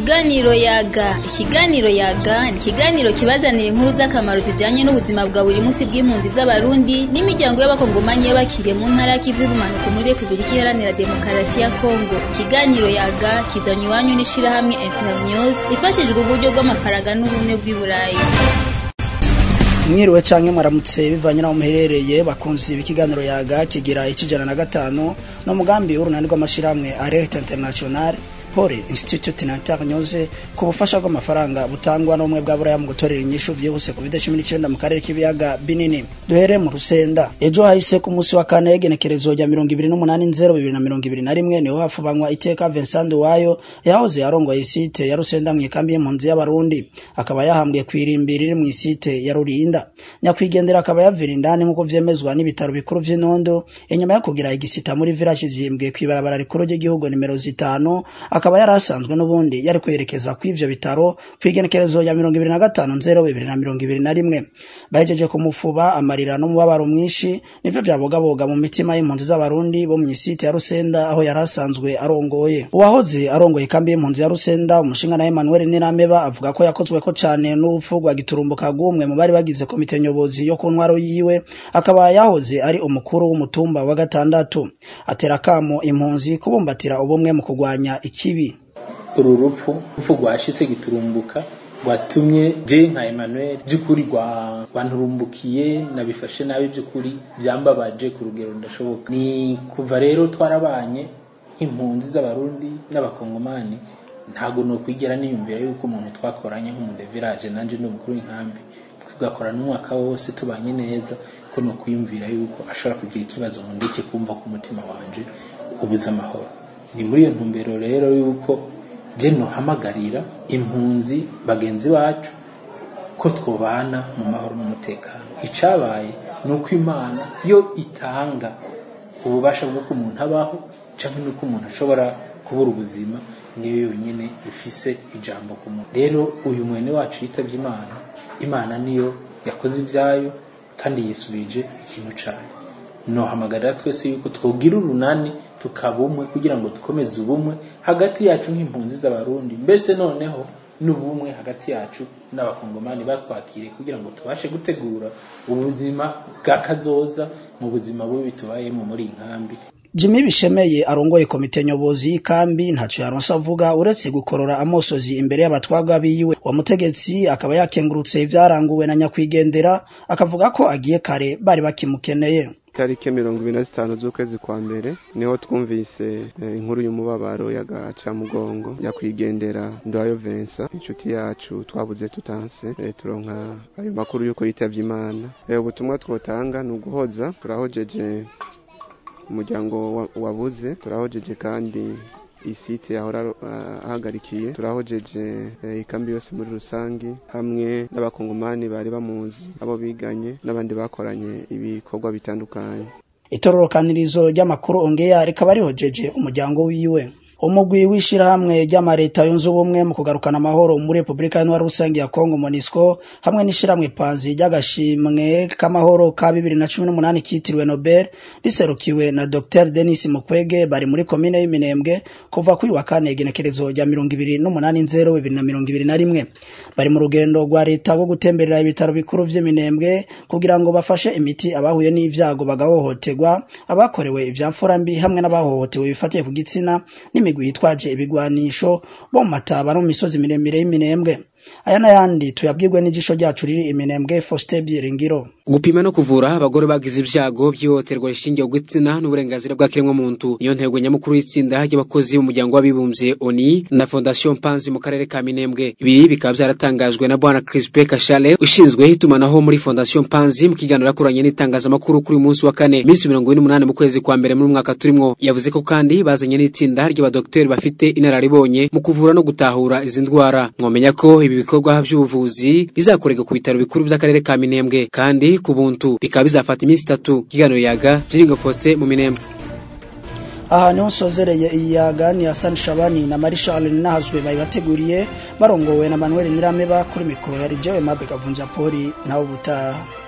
Ikiganiro yaga ikiganiro yaga ni ikiganiro kibazanira inkuru z'akamaro zijanye n'ubuzima bwa buri munsi bw'impunzi z'abarundi n'imiryango y'abakongomanyi y'abakiriye mu ntara y'ikivu y'ubumanuko muri Repubulika Iharanira Demokarasi ya Kongo ikiganiro yaga kizanywa iwanyu n'ishirahamwe Internews ifashijwe uburyo bw'amafaranga n'ubumwe bw'i Burayi mwiriwe canke mwaramutse bivanye naho muherereye bakunzi b'ikiganiro yaga kigira icijana na gatanu no mugambi w'urunani rw'amashirahamwe Alert International Pole Institute na Internews ku bufasha bw'amafaranga butangwa n'ubumwe bwa Buraya mu gutorera inyishu vyihuse ku COVID-19 mu karere k'ibiyaga binini duhere mu rusenda ejo hahise ku munsi wa kane genekerezo rya 28.02.2021 niho hafubanywa iteka Vincent Wayo yahoze yarongoye isite ya Rusenda mu ikambi y'impunzi y'abarundi akaba yahambwe kwirimbi riri mu isite ya Rurinda nyakwigendera akaba yavira indani nk'uko vyemezwa n'ibitaro bikuru vy'Inondo inyuma yo kugira igisita muri village zimbwe kwibarabara rikuru ry'igihugu nimero zitanu akaba yari asanzwe n'ubundi yari kwerekeza ku ivyo bitaro kwigenekerezo ya 2025 bahejeje kumufuba amarira n'umubabaro mwinshi nivyo vyabogaboga mu mitima y'impunzi z'abarundi bo mu isite ya Rusenda aho yari asanzwe arongoye uwahoze arongoye kambi y'impunzi ya Rusenda umushinga na Emmanuel Nirameba avuga ko yakozwe ko cane n'urupfu rwa giturumbuka gumwe mu bari bagize komite nyobozi yo ku ntwaro yiwe akaba yahoze ari umukuru w'umutumba wa gatandatu atera kamo impunzi kubumbatira ubumwe mu kugwanya ikibi uru rupfu rupfu rwashitse giturumbuka rwatumye je nka Emmanuel by'ukuri rwanturumbukiye nabifashe nabi by'ukuri byambabaje ku rugero ndashoboka ni kuva rero twarabanye nk'impunzi z'abarundi n'abakongomani ntago no kwigera niyumvira yuko umuntu twakoranye nk'umudevirage nanje ni umukuru w'inkambi tugakora n'umwaka wose tubanye neza ko no kwiyumvira yuko ashobora kugira ikibazo ngo ndeke kumva ku mutima wanje ubuze amahoro ni muri iyo ntumbero rero yuko je nohamagarira impunzi bagenzi bacu ko twobana mu mahoro n'umutekano icabaye ni uko imana yo itanga ububasha bw'uko umuntu abaho canke n'uko umuntu ashobora kubura ubuzima niyo yonyine ifise ijambo ku muntu rero uyu mwene wacu yitavye imana imana niyo yakoze ibyayo kandi yisubije ikintu cayo nohamagarira twese yuko twogira urunani tukaba umwe kugira ngo dukomeze ubumwe hagati yacu nk'impunzi z'abarundi mbese noneho n'ubumwe hagati yacu n'abakongomani batwakire kugira ngo tubashe gutegura ubuzima bwa kazoza mu buzima bubi tubayemo muri iyi nkambi Jimmy Bishemeye arongoye komite nyobozi y'ikambi ntaco yaronse avuga uretse gukorora amosozi imbere y'abatwagwa biwe wa mutegetsi akaba yakengurutse ivyaranguwe na nyakwigendera akavuga ko agiye kare bari bakimukeneye tariki mirongo ibiri na zitanu z'ukwezi kwa mbere niho twumvise inkuru y'umubabaro y'agacamugongo nyakwigendera ndayo vensa inshuti yacu twabuze tutanse turonka ayo makuru y'uko yitavye imana ubutumwa twotanga ni uguhoza turahojeje umuryango wabuze turahojeje kandi isite yahora ahagarikiye turahojeje ikambi yose muri rusange hamwe n'abakongomani bari bamuzi abo biganye n'abandi bakoranye ibikorwa bitandukanye itororokanirizo ry'amakuru ongeya rikaba rihojeje umuryango wiwe umugwi w'ishirahamwe ry'amareta yunze ubumwe mu kugarukana amahoro muri Republika y'Intwara rusange ya Kongo MONUSCO hamwe n'ishirahamwe panzi ry'agashimwe k'amahoro ka 2018 kitiriwe Nobel riserukiwe na Dr Denis Mukwege bari muri komine y'Iminembwe kuva kuri wa kane genekerezo rya 2080 bari mu rugendo rwa leta rwo gutemberera ibitaro bikuru vy'Iminembwe kugira ngo bafashe imiti abahuye n'ivyago bagahohoterwa abakorewe ivyamfura mbi hamwe n'abahohotewe bifatiye ku gitsina n'imi imigwi yitwaje ibigwanisho bo mu mataba no mu misozi miremire y'iminembwe aya n'ayandi tuyabwirwe n'ijisho ryacu riri iminembwe Faustin Byiringiro gupima no kuvura abagore bagize ibyago by'ihohoterwa rishingiye ku gitsina n'uburenganzira bwa kiremwamuntu niyo ntego nyamukuru y'itsinda ry'abakozi b'umuryango w'abibumbye oni na fondation panzi mu karere ka minembwe ibi bikaba byaratangajwe na bwana Crispe Kashale ushinzwe itumanaho muri fondation panzi mu kiganiro yakoranye n'itangazamakuru kuri uyu munsi wa kane minsi mirongo ine n'umunani mu kwezi kwa mbere muri mwaka turimwo yavuze ko kandi bazanye n'itsinda ry'abadokiteri bafite inararibonye mu kuvura no gutahura izi ndwara mwomenya ko ibi bikorwa by'ubuvuzi bizakorerwa ku bitaro bikuru by'akarere ka minembwe kandi ku buntu bikaba bizafata iminsi itatu kiganiro yaga Jiringo Faustin mu minembwe aha niho nsozereye iyi yaga ni Hassan Shabani na Marie Charles Nahazwe bayibateguriye barongowe na Manuel Nirameba kuri mikoro ya Rijewe Mabe Kavunja Poli naho butaha